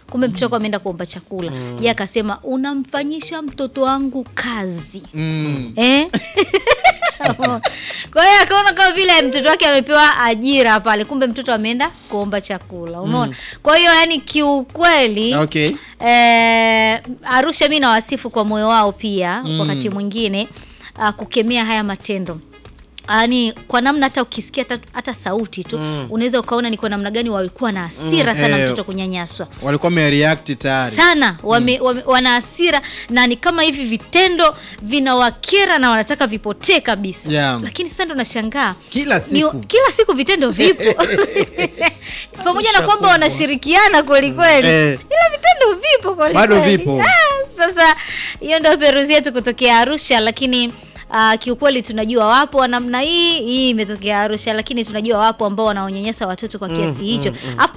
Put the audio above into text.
kumbe mtoto wako ameenda kuomba chakula ye akasema unamfanyisha mtoto wangu kazi Mm. eh? kwa hiyo akaona kama vile mtoto wake amepewa ajira pale kumbe mtoto ameenda kuomba chakula umeona kwa hiyo yani kiukweli Okay. eh, arusha mi nawasifu kwa moyo wao pia wakati mwingine uh, kukemea haya matendo yaani kwa namna hata ukisikia hata, hata sauti tu unaweza ukaona ni kwa namna gani walikuwa na hasira Mm, sana eh, mtoto kunyanyaswa walikuwa wamereact tayari sana wame, wame, wana hasira na ni kama hivi vitendo vinawakera na wanataka vipotee kabisa Yeah. lakini sasa ndo nashangaa Kila ni, siku. kila siku vitendo vipo pamoja na kwamba wanashirikiana kwelikweli Eh. ila vitendo vipo kwelikweli. Bado vipo. Ah, sasa hiyo ndio peruzi yetu kutokea arusha lakini Uh, kiukweli tunajua wapo wa namna hii hii imetokea arusha lakini tunajua wapo ambao wanaonyanyasa watoto kwa kiasi hicho Alafu